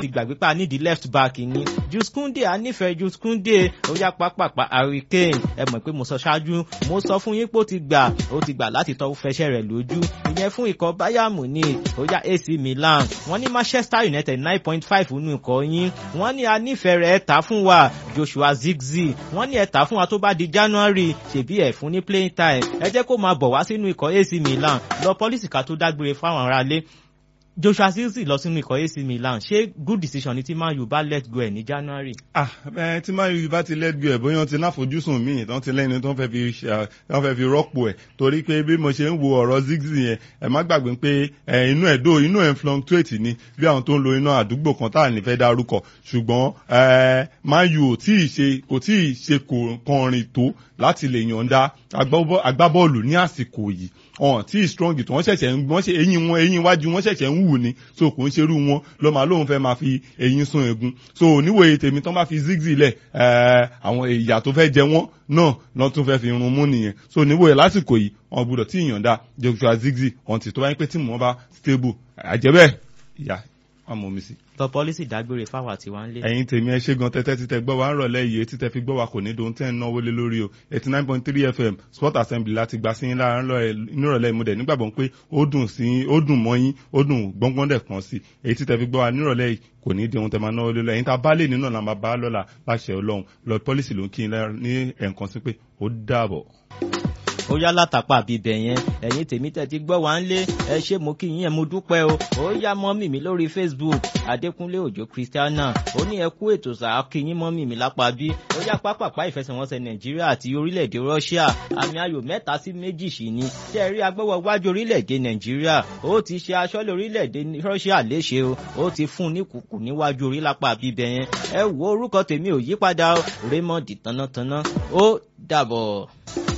fi gbàgbé pa nídìí left back ni Jules Kounde a nífẹ̀ẹ́ Jules Kounde ó yá pápápá Harry Kane ẹ mọ̀ pé mo sọ ṣáájú mo sọ fún yín pé ó ti gbà ó ti gbà láti tọ́ fẹsẹ̀ rẹ̀ lójú ìyẹn fún ikọ̀ Bayern Munich ó yá AC Milan wọ́n ní Manchester United nine point five nínú ikọ̀ yín wọ́n ní a nífẹ̀ẹ́ rẹ̀ ẹ̀ tà fún wa Joshua Zirkzee wọ́n ní ẹ̀ tà fún wa tó bá di January ṣèbí ẹ̀ fún ní playing time ẹ jẹ́ kó máa bọ̀ wá sínú ikọ̀ AC Milan lọ pọ́lísì ká tó dágbére fáwọn aráalé Joshua Zirkzee lọ sínú ikọ̀ AC Milan ṣé good decision ni tí Man U bá let go ẹ̀ ní January. ah ẹ tí Man U bá ti let go ẹ̀ bóyá wọ́n ti láfojúsùn míì tán ti lẹ́ni tó ń fẹ́ fi ṣe tán fẹ́ fi rọ́pò ẹ̀ torí pé bí mo ṣe ń wo ọ̀rọ̀ Zirkzee yẹn ẹ má gbàgbé pé ẹ inú ẹ̀ dó inú ẹ̀ ń fluctuate ni bí àwọn tó ń lo iná àdúgbò kan tá à ní fẹ́ dárúkọ ṣùgbọ́n ẹ Man U ò tí ì ṣe kò tí ì ṣe kọrin tó láti lè yọ̀ǹda agbábọ́ọ̀lù ní àsìkò yìí ọ̀n tí strong tó wọ́n ṣẹ̀ṣẹ̀ ń wọ́n ṣe eyín wọn eyín iwájú wọn ṣẹ̀ṣẹ̀ ń wù ni so kò ń ṣerú wọn ló máa lóun fẹ́ máa fi eyín sún egun so níwòye tèmi tán bá fi Zirkzee lẹ̀ àwọn ìyà tó fẹ́ jẹ wọ́n náà lọ́n tún fẹ́ fi run mú nìyẹn so níwòye lásìkò yìí wọn gbúdọ̀ tí ìyọ̀ǹda Joshua Zirkzee ọ̀n tí tó bá yín pé tí mò ń bá stable àjẹbẹ́ ìyá wọn mọ̀ mi sí tọ pọlísì dágbére fáwọn àti wá ń lé. ẹ̀yin tèmi ẹ ṣe gan tẹ́tẹ́ títẹ gbọ́ wa ń rọ̀lẹ́ yìí etí tẹ́ fi gbọ́ wa kò ní dohun tẹ́ ń náwó lé lórí o eighty nine point three fm sport assembly láti gbà sí yín lára nírọ̀lẹ́ ìmúdẹ̀ nígbàgbọ́ pé ó dùn sí ó dùn mọ́ yín ó dùn gbọ́ngbọ́n dẹ̀ kan sí èyí tí tẹ́ fi gbọ́ wa nírọ̀lẹ́ yìí kò ní di ohun tẹ́ máa náwó lé lọ ẹ̀yin tá a bá lè nínú ọ̀nà bá lọ́la láṣẹ ọlọ́run lọ pọ́lísì ló ń kí ní ẹ̀ǹkan sí pé ó dàbọ̀ ó yá látàpá bíbẹ̀ yẹn ẹ̀yin tèmi tẹ̀ ti gbọ́ wá ń lé ẹ ṣé mo kí yín ẹ mo dúpẹ́ o ó yá mọ́mì mi lórí Facebook Adékúnlé Òjó Christiana ó ní ẹ kú ètò sàá kí yín mọ́mì mi lápá bí ó yá pápápá ìfẹsẹ̀wọnsẹ̀ Nàìjíríà àti orílẹ̀-èdè Russia àmì ayò mẹ́ta sí méjì sí ni tẹ́ ẹ rí agbọ́wọ́ wájú orílẹ̀-èdè Nàìjíríà ó ti ṣe aṣọ́lé orílẹ̀-èdè Russia léṣe o ó ti fún ní kùkù níwájú orí lápá bíbẹ̀ yẹn ẹ wo orúkọ tèmi ò yípadà Raymond tánátáná ó dàbọ̀.